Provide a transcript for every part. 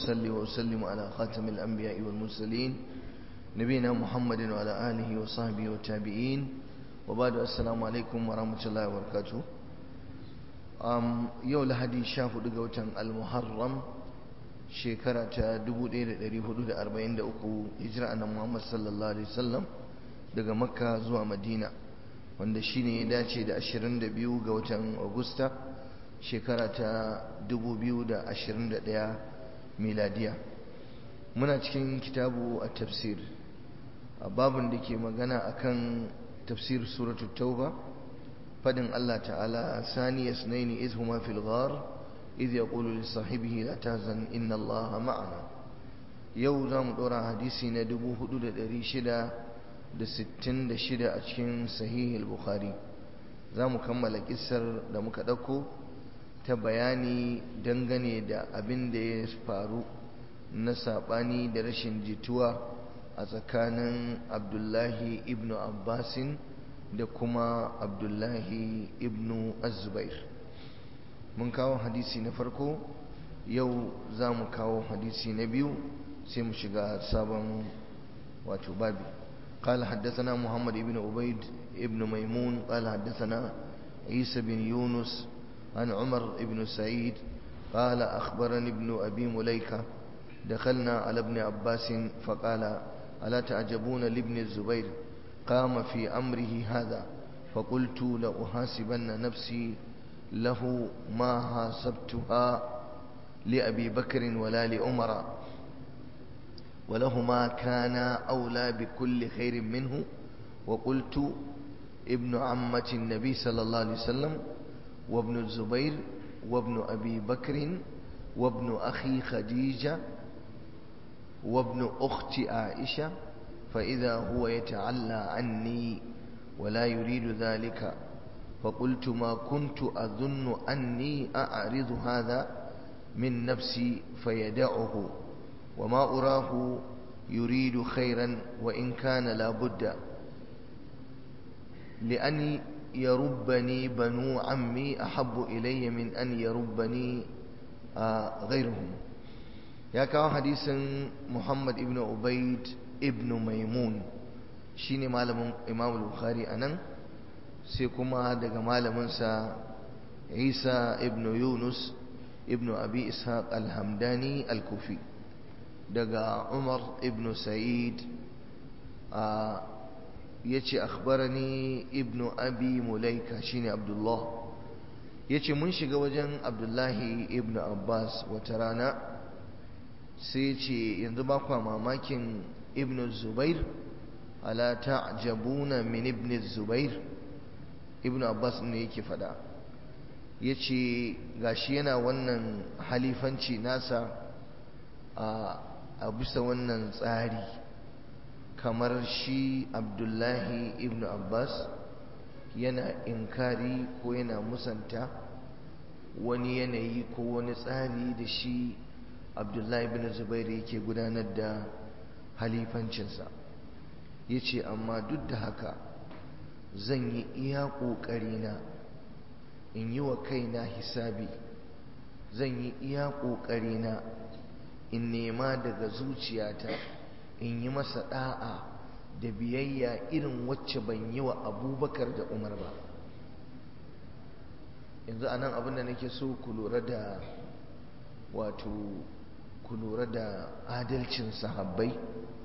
وأصلي وأسلم على خاتم الأنبياء والمرسلين نبينا محمد وعلى آله وصحبه والتابعين وبعد السلام عليكم ورحمة الله وبركاته um, yau lahadi sha hudu ga watan al-muharram shekara ta 1443 hijira annan muhammad sallallahu alaihi wasallam daga makka zuwa madina wanda shine ya dace da 22 ga watan agusta shekara ta 2021 miladiya muna cikin kitabu a tafsir a babin da ke magana akan tafsir suratul tauba فدن الله تعالى ثاني اثنين إذ هما في الغار إذ يقول لصاحبه لا تهزن إن الله معنا يو زام دورا حديثي ندبو حدود دريشدا da sittin da shida a cikin sahihul bukhari za mu kammala kisar da muka ɗauko ta bayani dangane da abin da ya faru na saɓani da rashin jituwa a tsakanin abdullahi ibn abbasin da kuma abdullahi ibnu azubair mun kawo hadisi na farko yau za mu kawo hadisi na biyu sai mu shiga sabon wato babi قال حدثنا محمد بن عبيد ابن ميمون قال حدثنا عيسى بن يونس عن عمر بن سعيد قال أخبرني ابن أبي مليكة دخلنا على ابن عباس فقال ألا تعجبون لابن الزبير قام في أمره هذا فقلت لأحاسبن نفسي له ما حاسبتها لأبي بكر ولا لأمر ولهما كان أولى بكل خير منه وقلت ابن عمة النبي صلى الله عليه وسلم وابن الزبير وابن أبي بكر وابن أخي خديجة وابن أخت عائشة فإذا هو يتعلى عني ولا يريد ذلك فقلت ما كنت أظن أني أعرض هذا من نفسي فيدعه وما أراه يريد خيرا وإن كان لا بد لأن يربني بنو عمي أحب إلي من أن يربني آه غيرهم يا كاو حديث محمد ابن عبيد ibnu maimun shine malamin imam bukhari anan sai kuma daga malaminsa isa ibnu yunus ibnu abi ishaq al-hamdani al-kufi daga umar ibnu sa'id ya ce akhbarani ibnu abi mulaika shine abdullah ya ce mun shiga wajen abdullahi ibnu abbas wata rana sai ce yanzu ba kwa mamakin ابن الزبير ألا تعجبون من ابن الزبير ابن عباس ne yake fada yace gashi yana wannan halifanci nasa a bisa wannan tsari kamar shi abdullahi ibn abbas yana inkari ko yana musanta wani yanayi ko wani tsari da shi abdullahi ibn zubair yake gudanar da halifancinsa ya ce amma duk da haka zan yi iya ƙoƙarina in yi wa kaina hisabi zan yi iya ƙoƙarina in nema daga zuciyata in yi masa ɗa'a da biyayya irin wacce ban yi wa abubakar da umar ba yanzu a nan abin da nake so ku lura da wato ku lura da adalcin sahabbai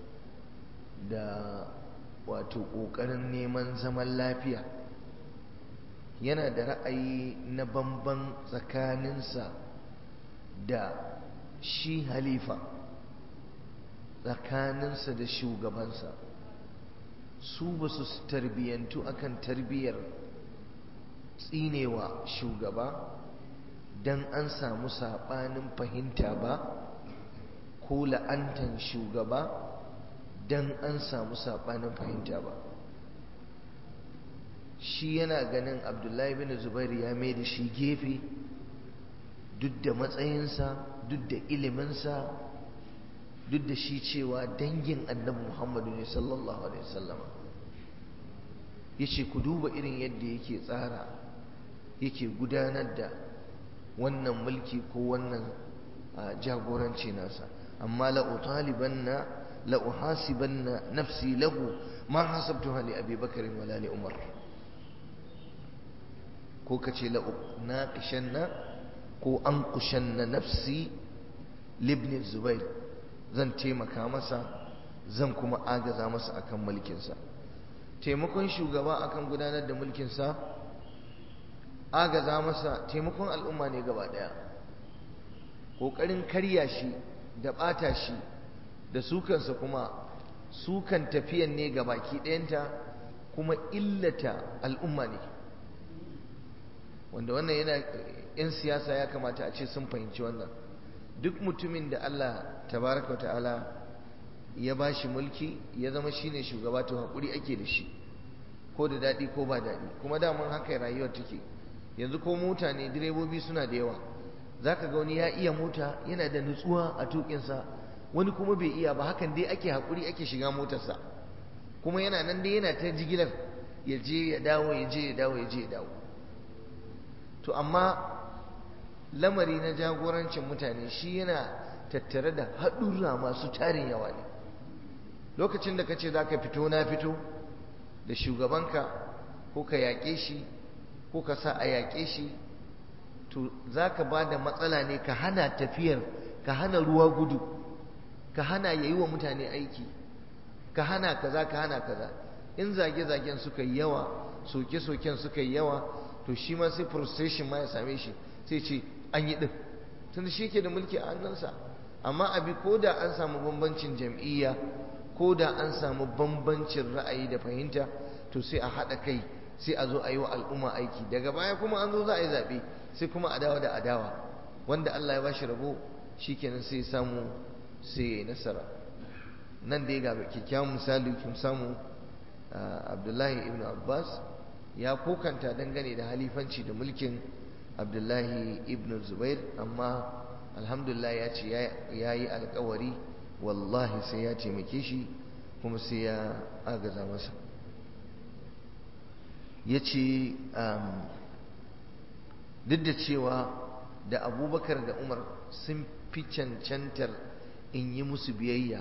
da wato ƙoƙarin neman zaman lafiya yana da ra'ayi na bamban tsakaninsa da shi halifa tsakaninsa da shugabansa su ba su tarbiyyantu akan tarbiyyar tsinewa shugaba don an samu saɓanin fahimta ba ko la'antan shugaba don an samu saɓanin fahimta ba shi yana ganin abdullahi bin zubairu ya mai da shi gefe duk da matsayinsa duk da iliminsa duk da shi cewa dangin annabi muhammadu ne sallallahu alaihi wasallama ya ce ku duba irin yadda yake tsara yake gudanar da wannan mulki ko wannan jagoranci nasa amma la utalibanna la uhasibanna nafsi lahu ma hasabtuha li abi bakr wala li umar ko kace la naqishanna ko anqushanna nafsi libni zubair zan taimaka masa zan kuma agaza masa akan mulkinsa taimakon shugaba akan gudanar da mulkinsa agaza masa taimakon al'umma ne gaba daya ƙoƙarin karya shi da ɓata shi da sukansa kuma sukan tafiyan ne ga baki ɗayanta kuma illata al'umma ne wanda wannan yana 'yan siyasa ya kamata a ce sun fahimci wannan duk mutumin da Allah tabaraka wa ta'ala ya ba shi mulki ya zama shine shugaba to haƙuri ake da shi ko da daɗi ko ba daɗi kuma daman haka rayuwar take yanzu ko mota ne direbobi suna da yawa za ka ga wani ya iya mota yana da nutsuwa a tuƙinsa wani kuma bai iya ba hakan dai ake haƙuri ake shiga motarsa kuma yana nan dai yana ta jigilar ya je ya dawo ya je ya dawo ya je ya dawo to amma lamari na jagorancin mutane shi yana tattare da haɗurra masu tarin yawa ne lokacin da ka ce za ka fito na fito da shugabanka ko ka yaƙe shi ko ka sa a yaƙe shi to za ka ba da matsala ne ka hana tafiyar ka hana ruwa gudu ka hana ya yi wa mutane aiki ka hana kaza ka hana kaza in zage-zagen suka yi yawa soke-soken suka yi yawa to shi ma sai frustration ma ya same shi sai ce an yi ɗin tunda shi ke da mulki a hannunsa amma abi ko da an samu bambancin jam'iyya ko da an samu bambancin ra'ayi da fahimta to sai a haɗa kai sai a zo a yi wa al'umma aiki daga baya kuma an zo za a yi zaɓe sai kuma adawa da adawa wanda Allah ya bashi rabo shikenan sai samu sai ya yi nasara nan dai ga kyakkyawan misali kun samu Abdullahi ibn Abbas ya kokanta dangane da halifanci da mulkin Abdullahi ibn Zubair amma alhamdulillah ya ce ya yi alkawari wallahi sai ya taimake shi kuma sai ya agaza masa ya ce duk da cewa da abubakar da umar sun fi cancantar in yi musu biyayya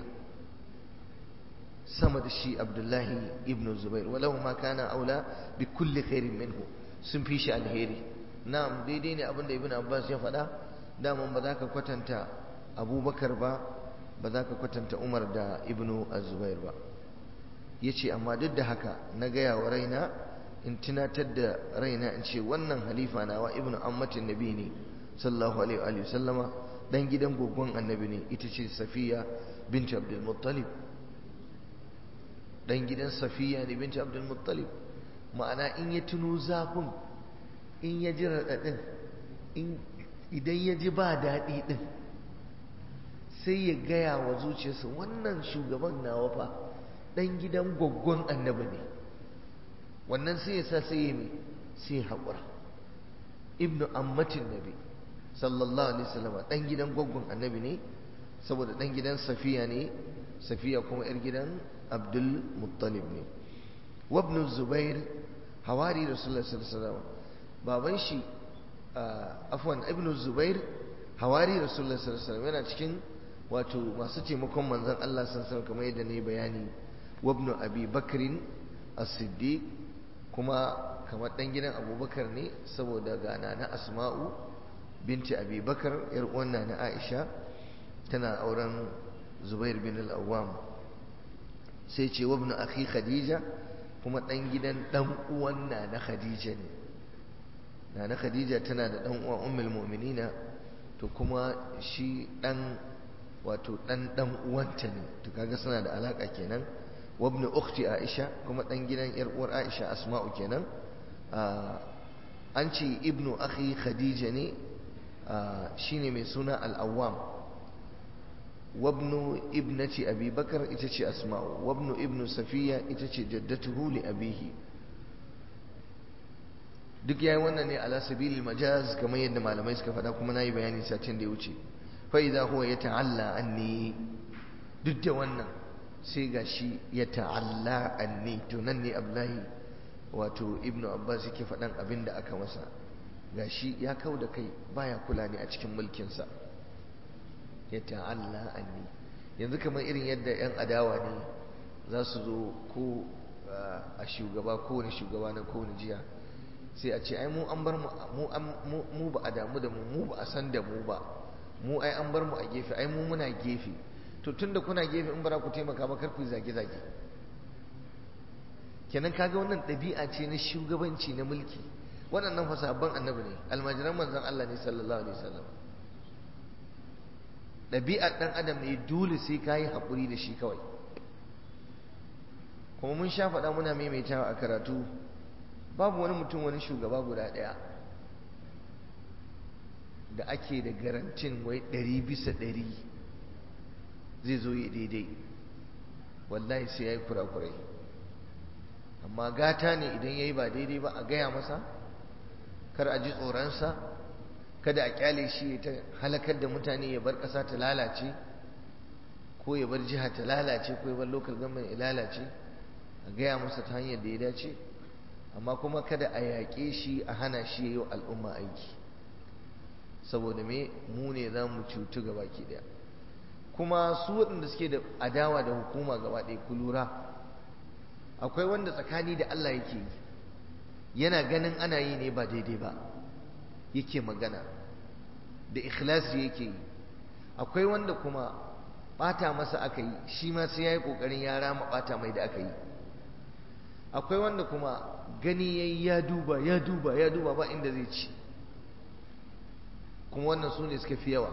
sama da shi abdullahi ibn zubair walau ma kana aula bi kulli khairin minhu sun fi shi alheri na'am daidai ne abinda ibn abbas ya faɗa daman ba za ka kwatanta abubakar ba ba za ka kwatanta umar da ibn zubair ba ya ce amma duk da haka na gaya wa raina in tunatar da raina in ce wannan halifa nawa ibn ammatin nabi ne sallallahu alaihi wa sallama dan gidan gogon annabi ne ita ce safiya binti abdul muttalib dan gidan safiya ne binti abdul muttalib ma'ana in ya tuno zafin in ya ji raɗaɗin idan ya ji ba daɗi ɗin sai ya gaya wa zuciyarsa wannan shugaban nawa fa ɗan gidan gwaggon annabi ne wannan sai ya sa sai ya mai sai haƙura ibnu ammatin nabi sallallahu alaihi wasallam ɗan gidan gwaggon annabi ne saboda ɗan gidan safiya ne safiya kuma 'yar gidan abdul muttalib ne wabnu zubair hawari rasulullah sallallahu alaihi wasallam baban shi afwan ibnu zubair hawari rasulullah sallallahu alaihi wasallam yana cikin wato masu taimakon manzon Allah sallallahu alaihi wasallam kamar yadda ne bayani wabnu abi bakrin as-siddiq kuma kamar dan gidan abubakar ne saboda gana na asma'u binti abi bakar yar uwan na aisha tana auren zubair bin al-awwam sai ce wabnu akhi khadija kuma dan gidan dan uwan na na khadija ne na na khadija tana da dan uwan ummul mu'minina to kuma shi dan wato dan dan uwanta ne to kaga suna da alaka kenan wabnu ukhti aisha kuma dan gidan yar uwar aisha asma'u kenan an ce ibnu akhi khadija ne shine mai suna al-awwam wabnu ibnati abi bakar ita ce asma'u wabnu ibnu safiya ita ce jaddatuhu li abihi duk yayi wannan ne ala sabilil majaz kamar yadda malamai suka faɗa kuma nayi bayani satin da ya wuce fa idza huwa yata'alla anni duk da wannan sai gashi ya ta'alla anni to nan ne abdullahi wato ibnu abbas yake faɗan abin da aka masa gashi ya kau da kai baya kula ne a cikin mulkinsa ya ta'alla anni yanzu kamar irin yadda 'yan adawa ne za su zo ko a shugaba kowane shugaba na kowane jiya sai a ce ai mu an bar mu mu ba a damu da mu mu ba a san da mu ba mu ai an bar mu a gefe ai mu muna gefe to tunda kuna gefe in bara ku taimaka ba kar ku zage zage kenan kaga wannan ɗabi'a ce na shugabanci na mulki waɗannan fa sabon annabi ne almajiran manzon Allah ne sallallahu alaihi wasallam ɗabi'ar ɗan adam ne dole sai ka yi haƙuri da shi kawai kuma mun sha faɗa muna maimaitawa a karatu babu wani mutum wani shugaba guda ɗaya da ake da garantin wai ɗari bisa ɗari zai zo ya daidai wallahi sai ya yi kurakurai amma gata ne idan ya yi ba daidai ba a gaya masa kar a ji tsoronsa kada a kyale shi ta halakar da mutane ya bar ƙasa ta lalace ko ya bar jiha ta lalace ko ya bar local government ya lalace a gaya masa ta hanyar da ya dace amma kuma kada a yaƙe shi a hana shi ya yi wa al'umma aiki saboda me mu ne za mu cutu gaba ki ɗaya kuma su waɗanda suke da adawa da hukuma gaba ɗaya ku lura akwai wanda tsakani da Allah yake yi yana ganin ana yi ne ba daidai ba yake magana da ikhlasi yake yi akwai wanda kuma bata masa aka yi shi ma sai yayi kokarin ya rama bata mai da aka yi akwai wanda kuma gani yayi ya duba ya duba ya duba ba inda zai ci kuma wannan su ne suka fi yawa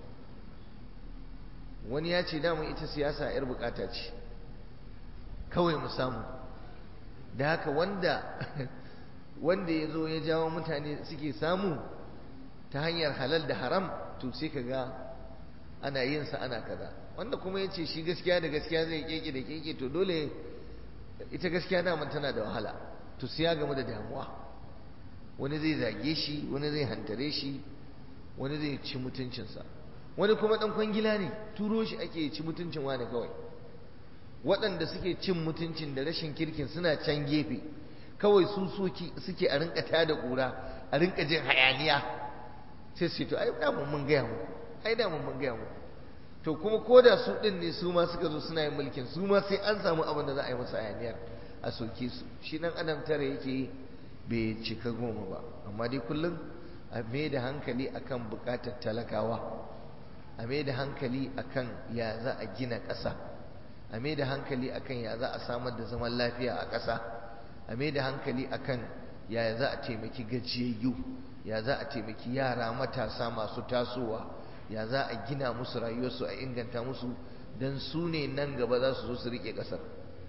wani ya ce damun ita siyasa yar bukata ce kawai mu samu da haka wanda wanda ya zo ya jawo mutane suke samu ta hanyar halal da haram to sai ka ga ana yin sa ana kaza wanda kuma ya ce shi gaskiya da gaskiya zai keke da keke to dole ita gaskiya daman tana da wahala to sai ya gamu da damuwa wani zai zage shi wani zai hantare shi wani zai ci mutuncinsa wani kuma dan kwangila ne turo shi ake ci mutuncin wani kawai waɗanda suke cin mutuncin da rashin kirkin suna can gefe kawai su suke a rinka tada ƙura a rinka jin hayaniya sai su to ai da mun gaya muku ai da mun gaya muku to kuma ko da su ɗin ne su ma suka zo suna yin mulkin su ma sai an samu abin da za a yi masa hayaniyar a soke su shi ɗan adam tare yake bai cika goma ba amma dai kullum a mai da hankali akan buƙatar talakawa a mai da hankali akan ya za a gina ƙasa a mai da hankali akan ya za a samar da zaman lafiya a ƙasa a mai da hankali akan ya za a taimaki gajiyayyu ya za a taimaki yara matasa masu tasowa ya za a gina musu rayuwarsu a inganta musu don su ne nan gaba za su zo su riƙe ƙasar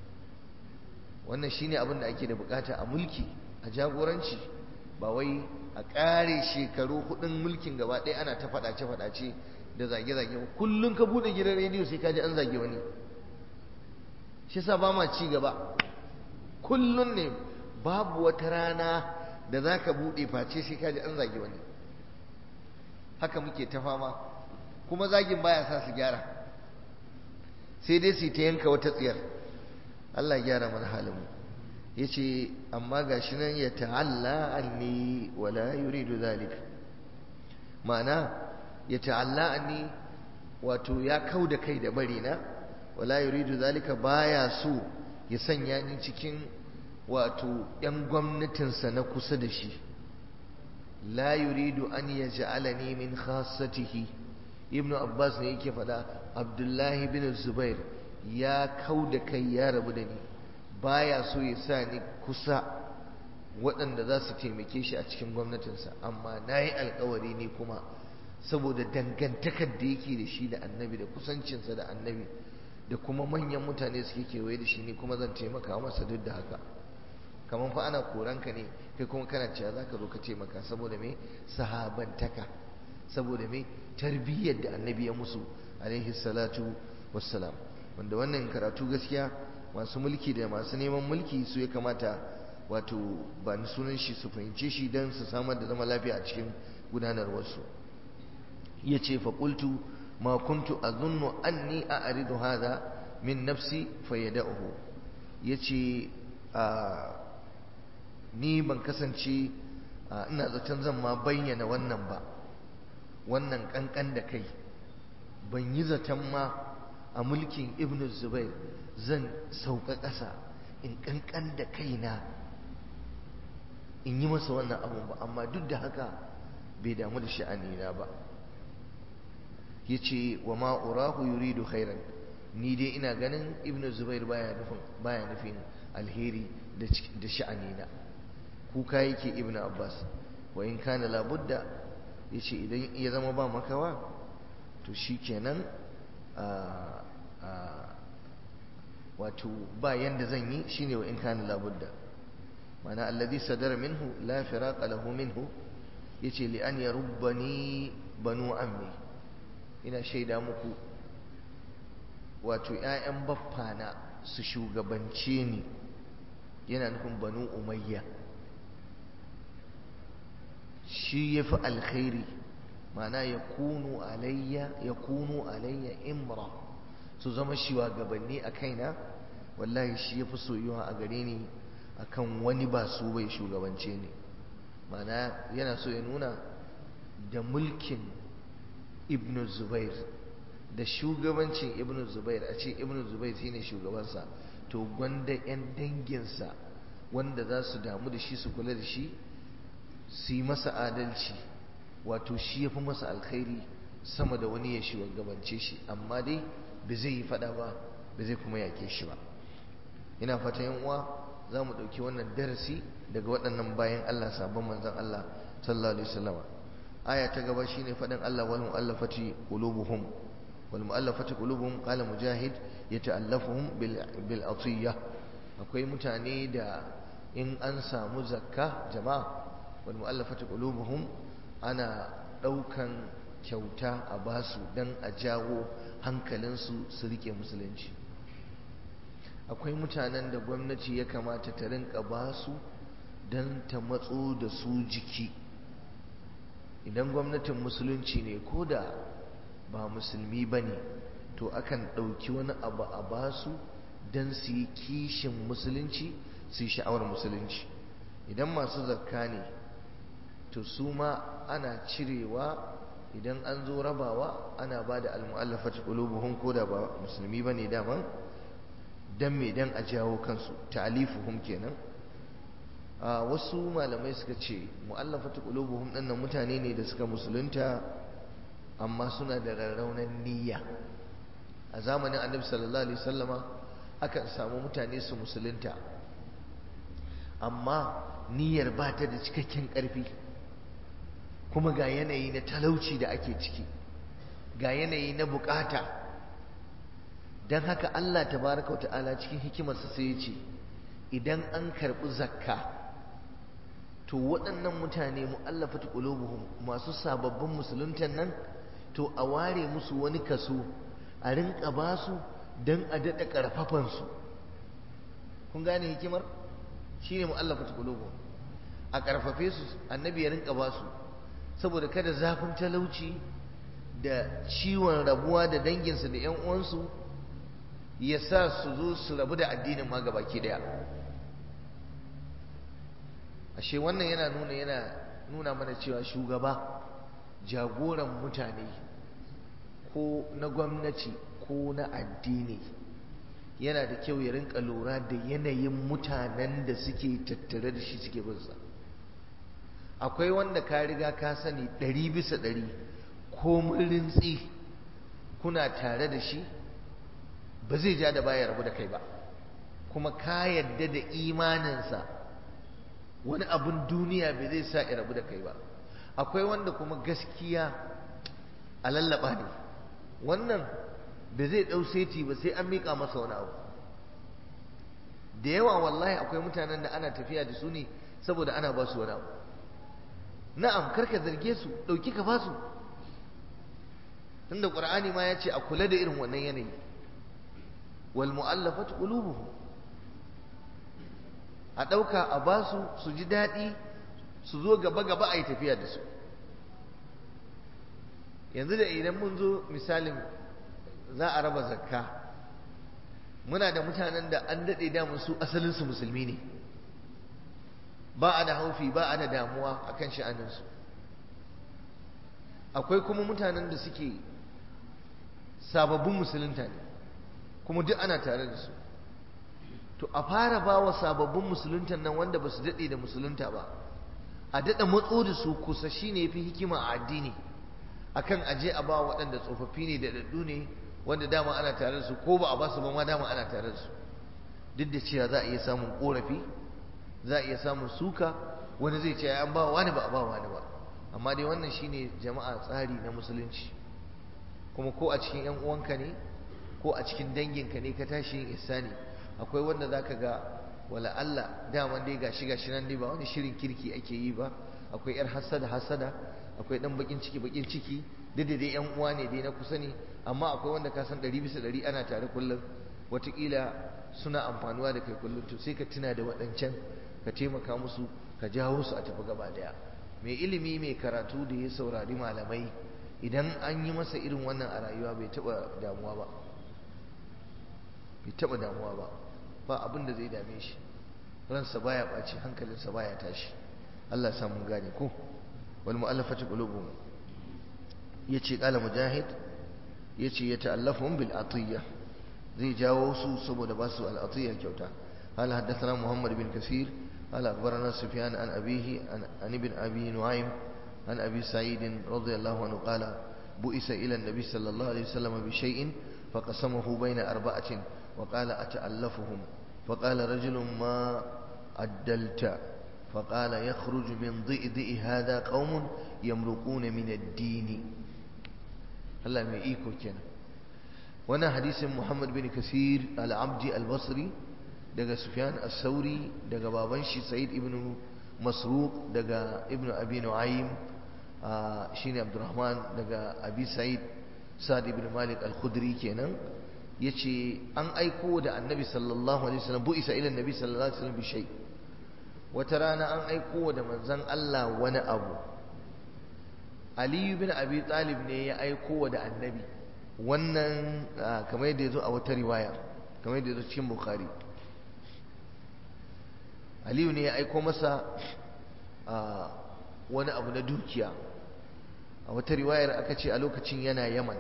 wannan shine abin da ake da bukata a mulki a jagoranci ba wai a ƙare shekaru hudun mulkin gaba ɗaya ana ta faɗace-faɗace da zage-zage kullum ka buɗe gidan rediyo sai ka ji an zage wani shi sa ba ma ci gaba kullum ne babu wata rana da za ka buɗe face sai ka ji an zage wani haka muke ta fama kuma zagin baya sa su gyara sai dai su ta yanka wata tsiyar Allah ya gyara mana halinmu ya ce amma ga shi nan ya ta'alla anni wala yuridu zalik ma'ana ya ta'alla anni wato ya kau da kai da bari na wala yuridu zalika baya so ya sanya ni cikin wato yan gwamnatinsa na kusa da shi la yuridu an yaj'alani min khassatihi ibnu abbas ne yake faɗa abdullahi bin zubair ya kau da kai ya rabu da ni baya so ya sa ni kusa waɗanda za su taimake shi a cikin gwamnatinsa amma na yi alkawari ne kuma saboda dangantakar da yake da shi da annabi da kusancinsa da annabi da kuma manyan mutane suke kewaye da shi ne kuma zan taimaka masa duk da haka kamar fa ana koranka ne kai kuma kana cewa za ka zo ka taimaka saboda me sahabantaka saboda me tarbiyyar da annabi ya musu alaihi salatu wassalam wanda wannan karatu gaskiya masu mulki da masu neman mulki su ya kamata wato ba ni sunan shi su fahimce shi don su samar da zama lafiya a cikin gudanarwarsu ya ce faƙultu ma kuntu azunnu anni a aridu hada min nafsi fayyada'uhu ya ce ni ban kasance ina zaton zan ma bayyana wannan ba wannan kankan da kai ban yi zaton ma a mulkin ibn zubair zan sauka ƙasa in ƙanƙan da kaina in yi masa wannan abun ba amma duk da haka bai damu da sha'anina ba ya ce wa ma'urahu yuridu khairan ni dai ina ganin ibn zubair baya nufin baya nufin alheri da sha'anina kuka yake ibn abbas wa in kana labudda ya ce idan ya zama ba makawa to shi kenan wato ba yanda zan yi shine wa in kana labudda mana alladhi sadara minhu la firaqa lahu minhu yace li an yarubbani banu ammi ina shaida muku wato ƴaƴan baffana su shugabance ni yana nufin banu umayya shi yafi alkhairi mana yakunu alayya yakunu alayya imra su zama shugabanni a kaina wallahi shi yafi soyuwa a gare ni akan wani ba su bai shugabance ni mana yana so ya nuna da mulkin ibn zubair da shugabancin ibn zubair a ce ibn zubair shine shugabansa to gwanda 'yan danginsa wanda za su damu da shi su kula da shi su yi masa adalci wato shi ya fi masa alkhairi sama da wani ya shugabance shi amma dai ba zai yi fada ba ba zai kuma yake shi ba ina fata yan uwa za mu ɗauki wannan darasi daga waɗannan bayan Allah sabon manzon Allah sallallahu alaihi wasallam aya ta gaba shine faɗin Allah wal mu'allafati qulubuhum wal mu'allafati qulubuhum qala mujahid yata'allafuhum bil bil atiyah akwai mutane da in an samu zakka jama'a wal mu'allafati qulubuhum ana ɗaukan kyauta a basu dan a jawo hankalinsu su rike musulunci akwai mutanen da gwamnati ya kamata ta rinka ba su don ta matso da su jiki idan gwamnatin musulunci ne ko da ba musulmi ba ne to akan ɗauki wani abu a ba su don su yi kishin musulunci su yi sha'awar musulunci idan masu zakka ne to su ma ana cirewa idan an zo rabawa ana ba da almu'allafat qulubuhum ko da ba musulmi bane daman dan me dan a jawo kansu ta'alifuhum kenan a wasu malamai suka ce mu'allafatu qulubuhum dinnan mutane ne da suka musulunta amma suna da rarraunan niyya a zamanin annabi sallallahu alaihi wasallama akan samu mutane su musulunta amma niyyar ba ta da cikakken ƙarfi kuma ga yanayi na talauci da ake ciki ga yanayi na bukata don haka Allah tabaraka wa ta'ala cikin hikimarsa sai ya ce idan an karɓi zakka to waɗannan mutane mu'allafat qulubuhum masu sababbin musuluntan nan to a ware musu wani kaso a rinka ba su don a daɗa ƙarfafan su kun gane hikimar shine mu'allafat qulubuhum a ƙarfafe su annabi ya rinka ba su saboda kada zafin talauci da ciwon rabuwa da danginsu da 'yan uwansu ya sa su zo su rabu da addinin ma gabaki daya ashe wannan yana nuna yana nuna mana cewa shugaba jagoran mutane ko na gwamnati ko na addini yana da kyau ya rinka lura da yanayin mutanen da suke tattare da shi suke binsa akwai wanda ka riga ka sani ɗari bisa ɗari ko rintsi kuna tare da shi ba zai ja da baya rabu da kai ba kuma ka yadda da imaninsa wani abun duniya bai zai sa ya rabu da kai ba akwai wanda kuma gaskiya a lallaba ne wannan bai zai ɗau seti ba sai an miƙa masa wani abu da yawa wallahi akwai mutanen da ana tafiya da su ne saboda ana ba su wani abu na'am karka zarge su ɗauki ka ba su tunda ƙur'ani ma ya ce a kula da irin wannan yanayi wal mu'allafat qulubuhum a ɗauka a ba su su ji daɗi su zo gaba gaba a yi tafiya da su yanzu da idan mun zo misalin za a raba zakka muna da mutanen da an daɗe damun su asalinsu musulmi ne ba a da haufi ba a da damuwa a kan sha'aninsu akwai kuma mutanen da suke sababbin musulunta ne kuma duk ana tare da su to a fara ba wa sababbin musuluntan nan wanda ba su daɗe da musulunta ba a daɗa matso da su kusa shi ne fi hikima a addini akan aje a ba waɗanda tsofaffi ne da daɗu ne wanda dama ana tare da su ko ba a ba su ba ma dama ana tare da su duk da cewa za a iya samun ƙorafi za a iya samun suka wani zai ce an ba wani ba a ba wani ba amma dai wannan shine jama'a tsari na musulunci kuma ko a cikin yan uwanka ne ko a cikin danginka ne ka tashi yin ihsani akwai wanda zaka ga wala Allah daman dai gashi gashi nan dai ba wani shirin kirki ake yi ba akwai yar hasada hasada akwai dan bakin ciki bakin ciki duk da dai yan uwa ne dai na kusa ne amma akwai wanda ka san ɗari bisa ɗari ana tare kullum wataƙila suna amfanuwa da kai kullum to sai ka tuna da waɗancan ka taimaka musu ka jawo su a tafi gaba daya mai ilimi mai karatu da ya saurari malamai idan an yi masa irin wannan a rayuwa bai taɓa damuwa ba bai taɓa damuwa ba ba abin da zai dame shi ransa baya ɓaci hankalinsa baya tashi Allah samu gane ko wal mu'allafati qulubuhum yace qala mujahid yace ya ta'allafhum bil atiyya zai jawo su saboda ba su al atiyya kyauta قال حدثنا محمد بن كثير قال أخبرنا سفيان عن أبيه عن, عن ابن أبي نعيم عن أبي سعيد رضي الله عنه قال بؤس إلى النبي صلى الله عليه وسلم بشيء فقسمه بين أربعة وقال أتألفهم فقال رجل ما عدلت فقال يخرج من ضئضئ هذا قوم يمرقون من الدين هلا ما إيكو كنا وانا حديث محمد بن كثير العبدي البصري daga Sufyan as-Sauri daga baban shi Sa'id ibn Masruq daga Ibn Abi Nu'aym shine Abdurrahman daga Abi Sa'id Sa'd ibn Malik al-Khudri kenan yace an aiko da Annabi sallallahu alaihi wasallam bu isa ila Annabi sallallahu alaihi wasallam bi shay wata rana an aiko da manzon Allah wani abu Ali ibn Abi Talib ne ya aiko da Annabi wannan kamar yadda yazo a wata riwaya kamar yadda yazo cikin Bukhari aliyu ne ya aiko masa wani abu na dukiya a wata riwayar aka ce a lokacin yana yaman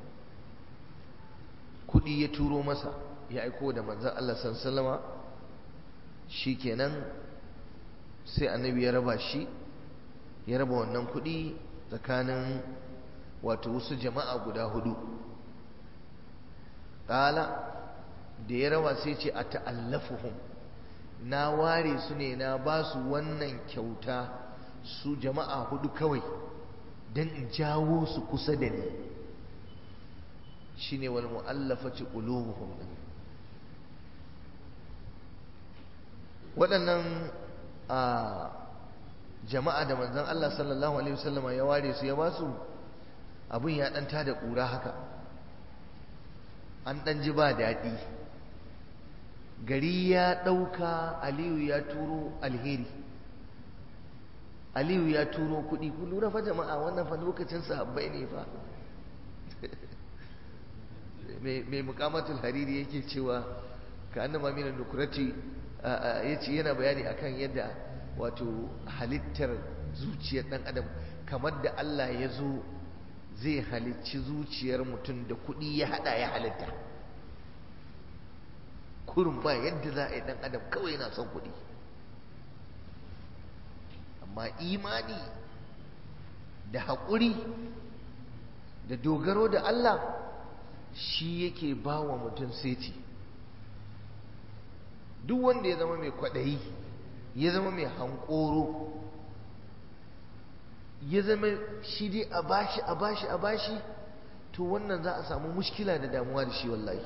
kudi ya turo masa ya aiko da manzan Allah sallama shi kenan sai annabi ya raba shi ya raba wannan kudi tsakanin wato wasu jama'a guda hudu ƙala da ya raba sai ce a ta'allafuhum na ware su ne na ba su wannan kyauta su jama'a hudu kawai don in jawo su kusa da ni shine wal mu'allafati qulubuhum waɗannan a jama'a da manzon Allah sallallahu alaihi wasallama ya ware su ya ba su abin ya ɗan tada ƙura haka an ɗan ji ba daɗi gari ya ɗauka aliyu ya turo alheri aliyu ya turo kuɗi ku lura fa jama'a wannan fa lokacin sahabbai ne fa mai mukamatul hariri yake cewa ka annama minan nukurati ya ce yana bayani akan yadda wato halittar zuciyar ɗan adam kamar da Allah ya zo zai halicci zuciyar mutum da kuɗi ya haɗa ya halitta kurin ba yadda za a yi ɗan adam kawai yana son kuɗi amma imani da haƙuri da dogaro da Allah shi yake ba wa mutum seti duk wanda ya zama mai kwaɗayi ya zama mai hankoro ya zama shi dai a bashi a bashi a bashi to wannan za a samu mushkila da damuwa da shi wallahi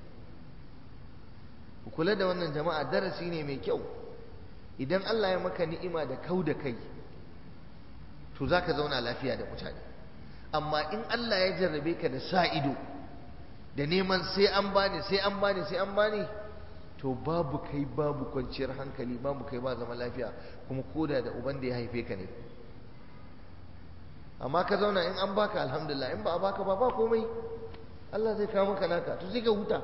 kula da wannan jama'a darasi ne mai kyau idan Allah ya maka ni'ima da kau da kai to za ka zauna lafiya da mutane amma in Allah ya jarrabe ka da sa ido da neman sai an bani sai an bani sai an bani to babu kai babu kwanciyar hankali babu kai ba zama lafiya kuma koda da uban da ya haife ka ne amma ka zauna in an baka alhamdulillah in ba a baka ba ba komai Allah zai kawo maka naka to sai ka huta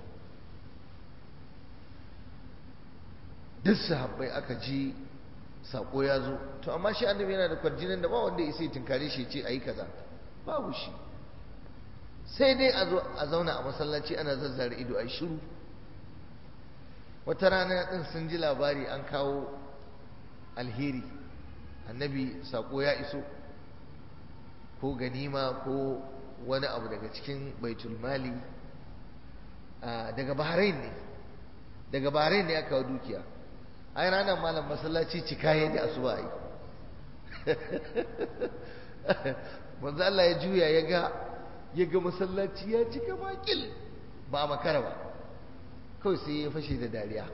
duk sahabbai aka ji sako ya zo to amma shi annabi yana da kwarjinin da ba wanda ya sai tunkare shi ce ayi kaza babu shi sai dai a zo a zauna a masallaci ana zazzare ido a shiru wata rana din sun ji labari an kawo alheri annabi sako ya iso ko ganima ko wani abu daga cikin baitul mali daga bahrain ne daga bahrain ne aka kawo dukiya ai ranar malam masallaci cika ya da asuba yi manzo Allah ya juya ya ga ya ga masallaci ya cika makil ba a makara ba kawai sai ya fashe da dariya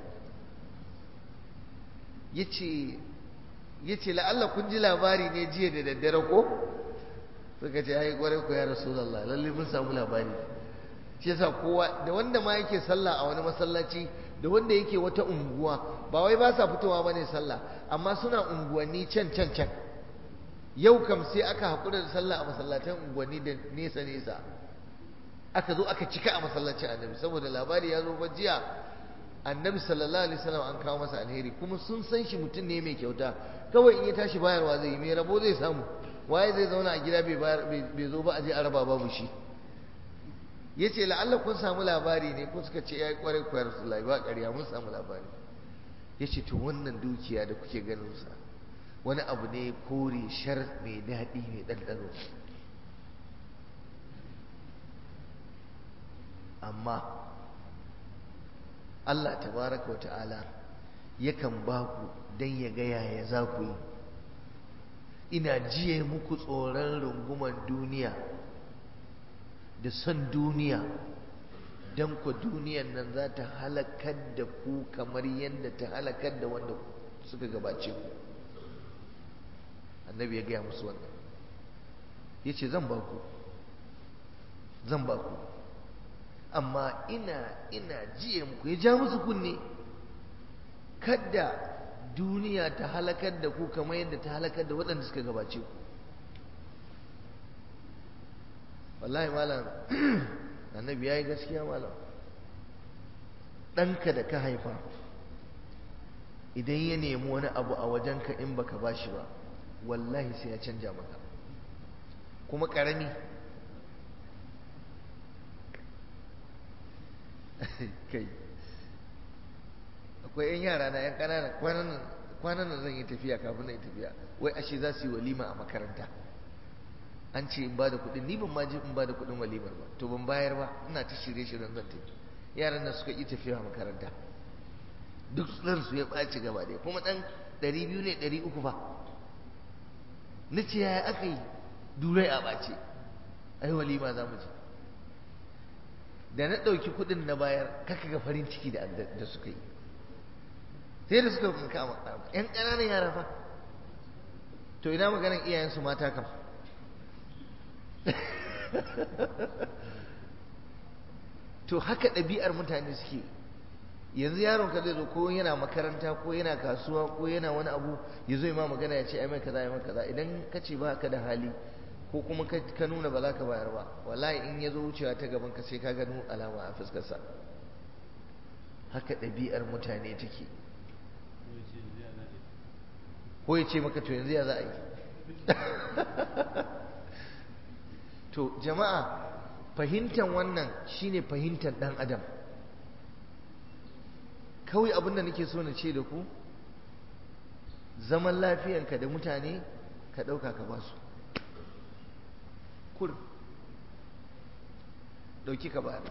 yace yace la'alla kun ji labari ne jiya da daddare ko suka ce ai kwarai ku ya rasulullah lalle mun samu labari shi yasa kowa da wanda ma yake sallah a wani masallaci da wanda yake wata unguwa ba wai ba sa fitowa bane sallah amma suna unguwanni can can can yau kam sai aka haƙura da sallah a masallatan unguwanni da nesa nesa aka zo aka cika a masallacin annabi saboda labari ya zo ba jiya annabi sallallahu alaihi wasallam an kawo masa alheri kuma sun san shi mutum ne mai kyauta kawai in ya tashi bayarwa zai yi mai rabo zai samu waye zai zauna a gida bai zo ba a je a raba babu shi ya ce la'alla kun samu labari ne ko suka ce ya yi kwarai kwayar rasulullahi ba ƙarya mun samu labari ya ce to wannan dukiya da kuke ganin sa wani abu ne kore shar mai daɗi mai ɗanɗano amma Allah tabaraka wa ta'ala yakan ba ku don ya ga yaya za ku yi ina jiye muku tsoron runguman duniya da son duniya don ku duniyan nan za ta halakar da ku kamar yadda ta halakar da wanda suka gabace ku annabi ya gaya musu wannan ya ce zan ba ku zan ba ku amma ina ina jiye muku ya ja musu kunne kadda duniya ta halakar da ku kamar yadda ta halakar da waɗanda suka gabace ku wallahi malam annabi ya yi gaskiya malam ɗanka da ka haifa idan ya nemi wani abu a wajenka in baka ba shi ba wallahi sai ya canja maka kuma ƙarami kai akwai 'yan yara na 'yan ƙananan kwanan nan zan yi tafiya kafin na yi tafiya wai ashe za su yi walima a makaranta an ce in ba da kuɗin ni ban ma ji in ba da kuɗin walimar ba to ban bayar ba ina ta shirye shiryen zan tafi yaran nan suka yi tafiya a makaranta duk su ya ɓaci gaba ɗaya kuma ɗan ɗari biyu ne ɗari uku fa na ce yaya aka yi durai a ɓace ai walima za mu je da na ɗauki kuɗin na bayar kaka ga farin ciki da suka yi sai da suka kama ‘yan ƙananan yara fa to ina maganar iyayensu mata kam to haka ɗabi'ar mutane suke yanzu yaron ka zai zo ko yana makaranta ko yana kasuwa ko yana wani abu ya zo ma magana ya ce ai mai kaza ai mai kaza idan ka ce ba ka da hali ko kuma ka nuna ba za ka bayar ba wallahi in ya zo wucewa ta gaban ka sai ka gano alama a fuskarsa haka ɗabi'ar mutane take ko ya ce maka to yanzu ya za a yi to jama'a fahimtar wannan shine fahimtar ɗan adam kawai abin da nake so na ce da ku zaman lafiyanka da mutane ka ɗauka ka basu kur ɗauki ka bayar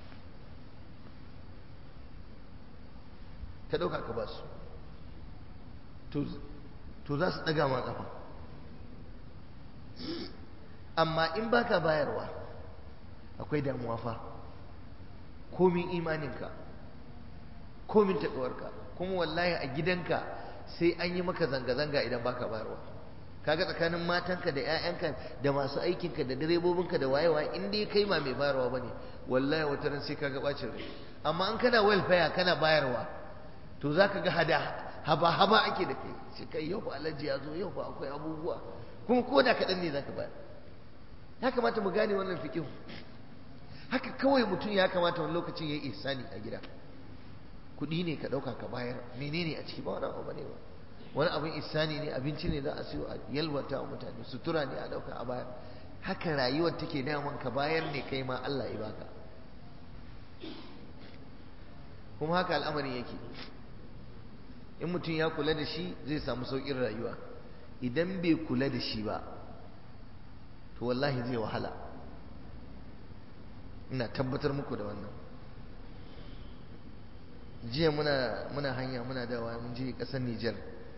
ka ɗauka ka basu to za su ɗaga ma ƙafa amma in baka bayarwa akwai damuwa fa komin imaninka komin taɓawarka kuma wallahi a gidanka sai an yi maka zanga-zanga idan baka bayarwa kaga tsakanin matanka da 'ya'yanka da masu aikinka da direbobinka da wayewa in dai kai ma mai bayarwa bane wallahi wata ran sai kaga bacin rai amma an kana welfare kana bayarwa to zaka ga hada haba haba ake da kai sai kai yau fa alaji ya zo yau fa akwai abubuwa kuma ko da kaɗan ne zaka bayar ya kamata mu gane wannan fikihu haka kawai mutum ya kamata wani lokacin ya yi ihsani a gida kuɗi ne ka ɗauka ka bayar menene a ciki ba wani abu bane ba wani abin ihsani ne abinci ne za a siyo a yalwata wa mutane sutura ne a ɗauka a bayar haka rayuwar take daman ka bayar ne kai ma Allah ya baka kuma haka al'amarin yake in mutum ya kula da shi zai samu sauƙin rayuwa idan bai kula da shi ba to wallahi zai wahala ina tabbatar muku da wannan jiya muna muna hanya muna dawa mun je ƙasar Nijar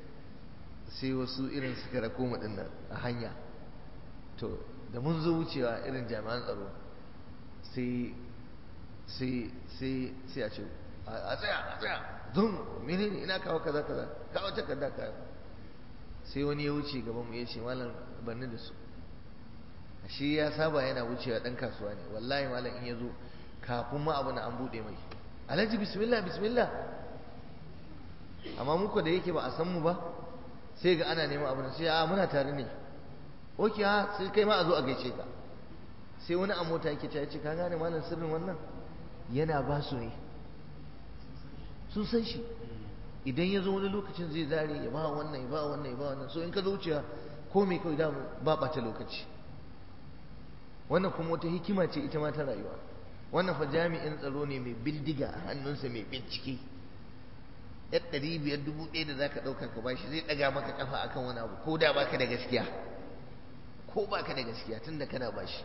sai wasu irin suka rako mu dinnan a hanya to da mun zo wucewa irin jami'an tsaro sai sai sai sai a ce a tsaya a tsaya zun menene ina kawo kaza kaza kawo takarda ka sai wani ya wuce gaban mu ya ce malam banni da su shi ya saba yana wucewa dan kasuwa ne wallahi malam in ya zo kafin ma abu na an bude mai alhaji bismillah bismillah amma muku da yake ba a san mu ba sai ga ana neman abu sai a muna tare ne oke ha sai kai ma a zo a gaishe ka sai wani a mota yake ce ka gane malam sirrin wannan yana ba su ne sun san shi idan ya zo wani lokacin zai zare ya ba wannan ya ba wannan ya ba wannan so in ka zo wuciya ko me kawai damu ba ɓata lokaci wannan kuma wata hikima ce ita ma ta rayuwa wannan fa jami'in tsaro ne mai bindiga a hannunsa mai bincike yar ɗari biyar dubu ɗaya da za ka ɗauka ka bashi zai ɗaga maka ƙafa akan wani abu ko da baka da gaskiya ko baka da gaskiya tunda kana bashi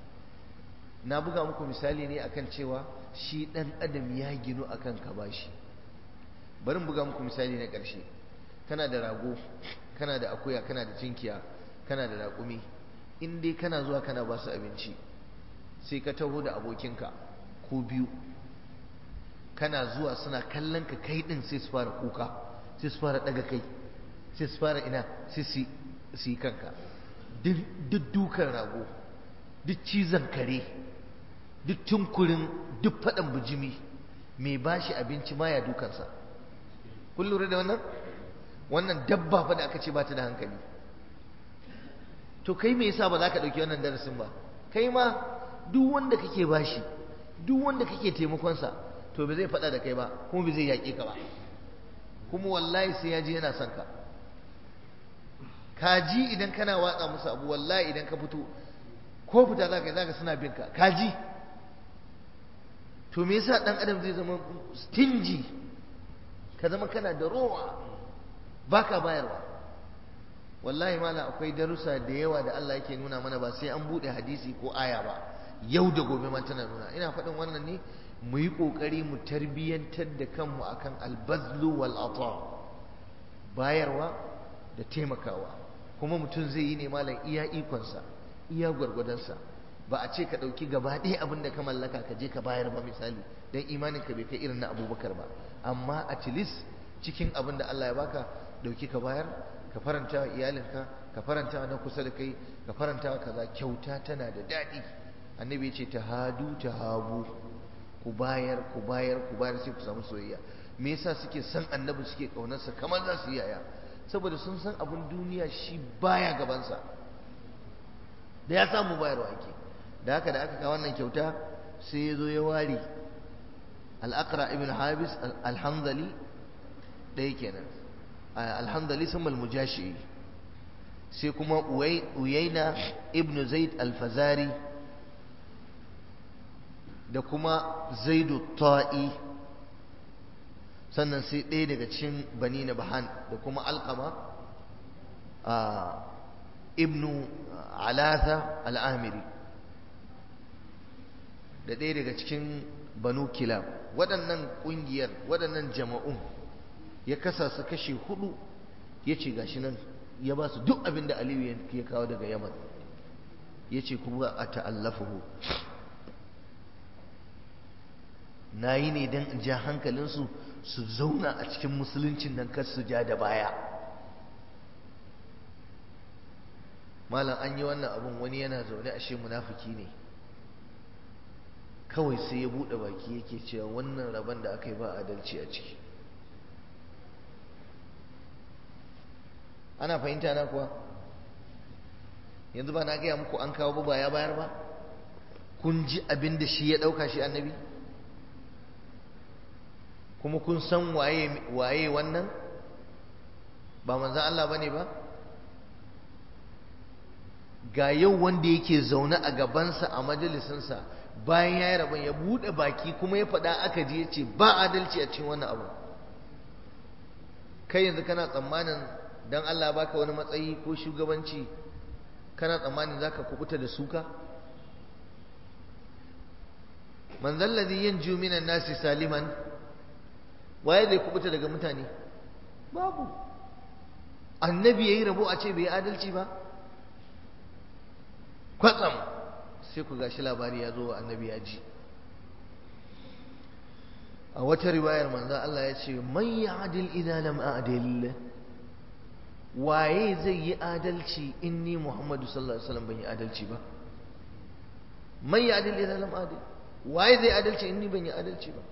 na buga muku misali ne akan cewa shi ɗan adam ya ginu akan ka bashi bari buga muku misali na ƙarshe kana da rago kana da akuya kana da cinkiya kana da raƙumi in dai kana zuwa kana ba su abinci sai ka taho da abokinka ko biyu kana zuwa suna kallon ka kai ɗin sai su fara kuka sai su fara ɗaga kai sai su fara ina sai su yi kanka duk dukan rago duk cizon kare duk tunkurin duk faɗan bijimi mai ba shi abinci ma ya dukansa kun lura da wannan wannan dabba fa da aka ce ba ta da hankali to kai me yasa ba za ka ɗauki wannan darasin ba kai ma duk wanda kake bashi duk wanda kake taimakonsa to ba zai faɗa da kai ba kuma ba zai yaƙe ka ba kuma wallahi sai ya ji yana son ka kaji idan kana watsa musu abu wallahi idan ka fito ko fita za ka yi za ka suna bin ka kaji to me yasa ɗan adam zai zama stingy ka zama kana da rowa baka bayarwa wallahi mala akwai darussa da yawa da Allah yake nuna mana ba sai an bude hadisi ko aya ba yau da gobe ma tana nuna ina faɗin wannan ne mu yi ƙoƙari mu tarbiyyantar da kanmu akan albazlu wal ata bayarwa da taimakawa kuma mutum zai yi ne malam iya ikonsa iya gwargwadonsa ba a ce ka ɗauki gaba ɗaya abin da ka mallaka ka je ka bayar ba misali don imanin ka bai kai irin na abubakar ba amma at least cikin abin da Allah ya baka ɗauki ka bayar ka faranta wa iyalinka ka faranta wa na kusa da kai ka faranta wa kaza kyauta tana da daɗi annabi ya ce ta hadu ta habu ku bayar ku bayar ku bayar sai ku samu soyayya me yasa suke san annabi suke kaunarsa kamar za su yi yaya saboda sun san abin duniya shi baya gabansa da ya samu bayarwa ake da haka da aka kawo wannan kyauta sai ya zo ya ware al-aqra ibn habis al-hamdali ɗaya kenan alhamdali sun malmujashi sai kuma uyaina ibn zaid alfazari da kuma zaidu ta'i sannan sai ɗaya daga cikin bani na bahan da kuma alkama ibn alatha al'amiri da ɗaya daga cikin banu kilab waɗannan ƙungiyar waɗannan jama'un ya kasa su kashe hudu ya ce gashi nan ya ba su duk abin da aliyu ya kawo daga yaman ya ce kuma a ta'allafahu na yi ne don in ja hankalinsu su zauna a cikin musuluncin nan kar su ja da baya malam an yi wannan abun wani yana zaune ashe munafiki ne kawai sai ya buɗe baki yake cewa wannan rabon da aka yi ba adalci a ciki ana fahimta na kuwa yanzu ba na gaya muku an kawo ba ya bayar ba kun ji abin da shi ya ɗauka shi annabi kuma kun san waye waye wannan ba manzan Allah bane ba ga yau wanda yake zaune a gabansa a majalisinsa bayan ya yi rabon ya buɗe baki kuma ya faɗa aka ji ya ce ba adalci a cikin wannan abu kai yanzu kana tsammanin don Allah baka wani matsayi ko shugabanci kana tsammanin za ka kubuta da suka man zallazi yanju minan nasi saliman waye zai kubuta daga mutane babu annabi yayi rabo a ce bai adalci ba kwatsam sai ku gashi labari ya zo wa annabi ya ji a wata riwayar manzo Allah ya ce man ya'dil idza lam a'dil waye zai yi adalci inni Muhammadu sallallahu alaihi wasallam ban yi adalci ba man ya'dil idza lam a'dil waye zai adalci inni ban yi adalci ba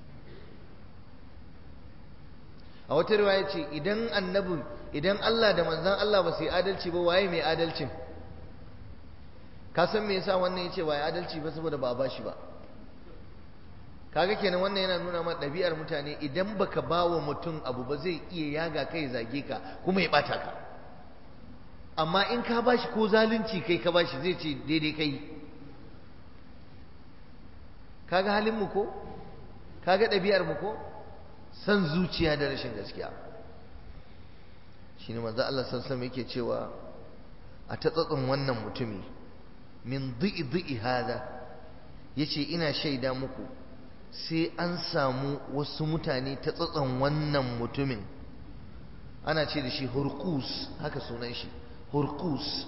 a wata riwaya ce idan annabi idan Allah da manzon Allah ba su yi adalci ba waye mai adalcin ka san me yasa wannan yace waye adalci ba saboda ba a bashi ba kaga kenan wannan yana nuna ma ɗabi'ar mutane idan baka ba wa mutum abu ba zai iya yaga kai zage ka kuma ya bata ka amma in ka bashi ko zalunci kai ka bashi zai ce daidai kai kaga halin mu ko kaga ɗabi'ar mu ko san zuciya da rashin gaskiya shine manzo Allah sallallahu alaihi yake cewa a tatsatsin wannan mutumi min dhi'i dhi'i hada yace ina shaida muku sai an samu wasu mutane ta tsatson wannan mutumin ana ce da shi hurkus haka sunan shi hurkus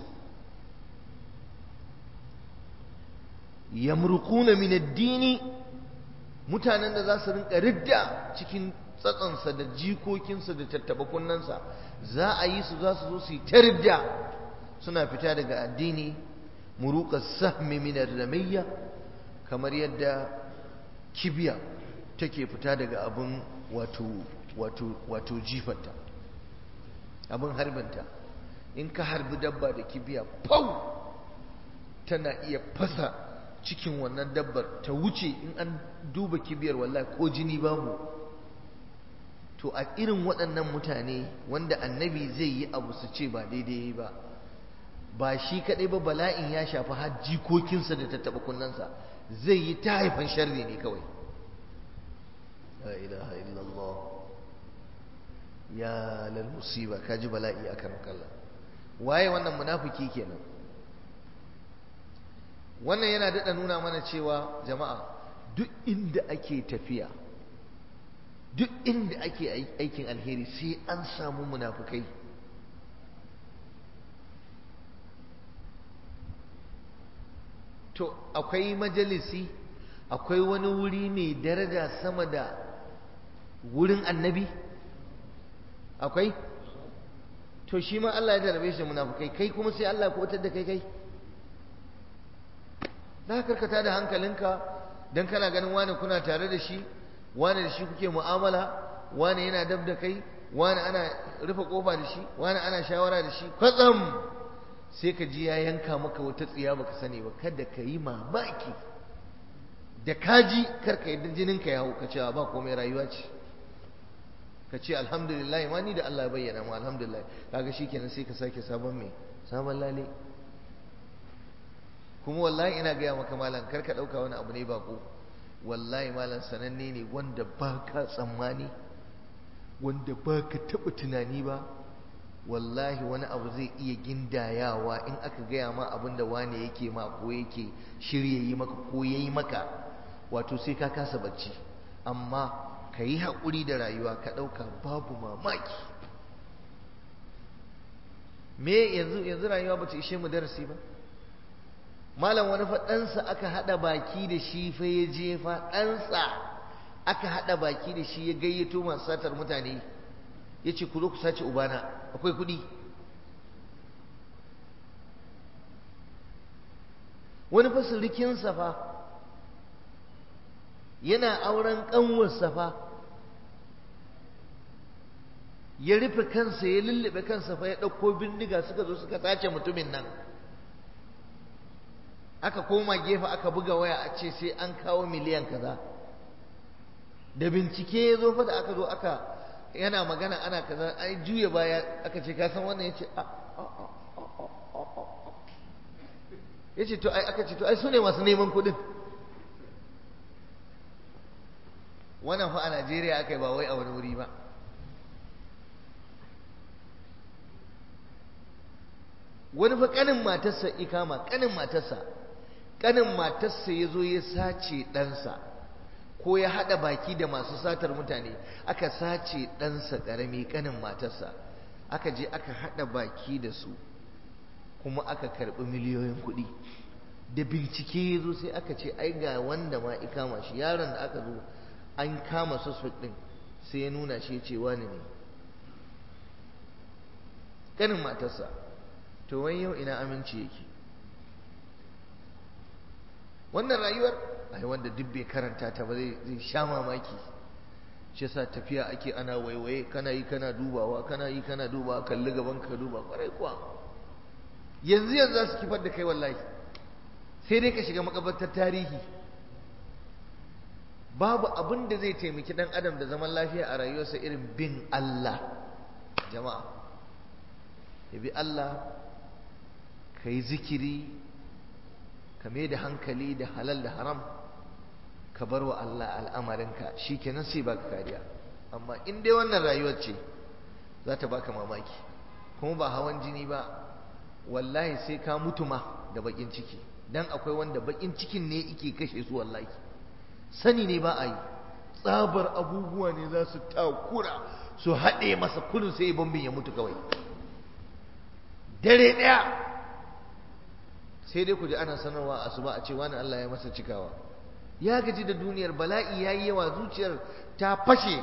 yamruquna min ad-dini mutanen da za su rinka ridda cikin tsatsonsa da jikokinsa da tattaba kunnansa za a yi su za su zo su yi ta ridda suna fita daga addini muruqa sahmi min ar-ramiyya kamar yadda kibiya take fita daga abin wato wato wato jifarta abin harbinta in ka harbi dabba da kibiya pau tana iya fasa cikin wannan dabbar ta wuce in an duba kibiyar wallahi ko jini babu to a irin waɗannan mutane wanda annabi zai yi abu su ce ba daidai ba ba shi kaɗai ba bala'in ya shafi har jikokinsa da tattaɓa kunnansa zai yi ta haifan sharri ne kawai la ilaha illallah ya lal musiba kaji bala'i akan kalla waye wannan munafiki kenan wannan yana daɗa nuna mana cewa jama'a duk inda ake tafiya duk inda ake aikin alheri sai an samu munafukai to akwai majalisi akwai wani wuri mai daraja sama da wurin annabi akwai to shi ma Allah ya jarabe shi munafukai kai kuma sai Allah ya kubutar da kai kai za ka karkata da hankalinka don kana ganin wani kuna tare da shi wani da shi kuke mu'amala wani yana dab da kai wani ana rufe kofa da shi wani ana shawara da shi kwatsam sai ka ji ya yanka maka wata tsiya baka sani ba kada ka yi mamaki da kaji karka yadda jininka ya hau ka cewa ba komai rayuwa ce ka ce alhamdulillah ma ni da Allah ya bayyana mu alhamdulillah kaga shikenan sai ka sake sabon mai sabon lale kuma wallahi ina gaya maka malam kar ka ɗauka wani abu ne bako wallahi malam sananne ne wanda ba ka tsammani wanda ba ka taɓa tunani ba wallahi wani abu zai iya gindayawa in aka gaya ma abin da wane yake ma ko yake shirya yi maka ko ya yi maka wato sai ka kasa bacci amma ka yi haƙuri da rayuwa ka ɗauka babu mamaki me yanzu yanzu rayuwa ba ta ishe mu darasi ba malam wani fa ɗansa aka haɗa baki da shi fa ya je fa ɗansa aka haɗa baki da shi ya gayyato masu satar mutane ya ce ku zo ku sace ubana akwai kuɗi wani fa surikinsa fa yana auren ƙanwarsa fa ya rufe kansa ya lullube kansa fa ya ɗauko bindiga suka zo suka sace mutumin nan aka koma gefe aka buga waya a ce sai an kawo miliyan kaza da bincike ya zo fa da aka zo aka yana magana ana kaza ai juya baya aka ce ka san wannan ya ce ya ce to ai aka ce to ai su ne masu neman kuɗin wannan fa a najeriya aka yi ba wai a wani wuri ba wani fa kanin matarsa ikama kanin matarsa kanin matarsa ya zo ya sace ɗansa ko ya haɗa baki da masu satar mutane aka sace ɗansa ƙarami kanin matarsa aka je aka haɗa baki da su kuma aka karɓi miliyoyin kuɗi da bincike ya zo sai aka ce ai ga wanda ma ikama shi yaron da aka zo an kama suspect ɗin sai ya nuna shi ya ce wani ne kanin matarsa to wai yau ina aminci yake wannan rayuwar ai wanda duk bai karanta ta ba zai sha mamaki shi yasa tafiya ake ana waiwaye kana yi kana dubawa kana yi kana dubawa kalli gaban ka duba kwarai kuwa yanzu yanzu za su kifar da kai wallahi sai dai ka shiga makabartar tarihi babu abin da zai taimaki dan adam da zaman lafiya a rayuwarsa irin bin Allah jama'a ya bi Allah ka yi zikiri ka mai da hankali da halal da haram ka bar wa Allah al'amarinka shi kenan sai baka kariya amma in dai wannan rayuwar ce za ta baka mamaki kuma ba hawan jini ba wallahi sai ka mutu ma da bakin ciki dan akwai wanda bakin cikin ne yake kashe su wallahi sani ne ba a yi tsabar abubuwa ne za su takura su haɗe masa kudin sai bambin ya mutu kawai dare ɗaya sai dai ku ji ana sanarwa a su ba a ce wani Allah ya masa cikawa ya gaji da duniyar bala'i ya yi yawa zuciyar ta fashe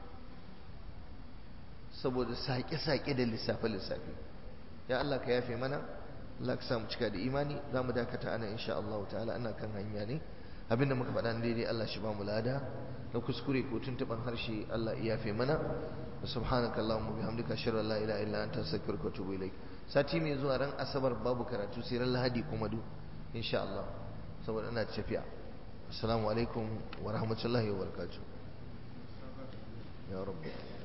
saboda saƙe-saƙe da lissafe-lissafe ya Allah ka yafe mana Allah ka samu cika da imani za mu dakata ana insha Allah ta'ala ana kan hanya ne abinda muka faɗa daidai Allah shi ba mu lada na kuskure ko tuntuɓan harshe Allah ya yafe mana subhanaka allahumma bihamdika ashhadu an la ilaha illa anta astaghfiruka wa atubu ilaik sati mai zuwa ran asabar babu karatu sai ran lahadi kuma du insha Allah saboda ina tafiya assalamu alaikum wa rahmatullahi wa barakatuh ya rabbi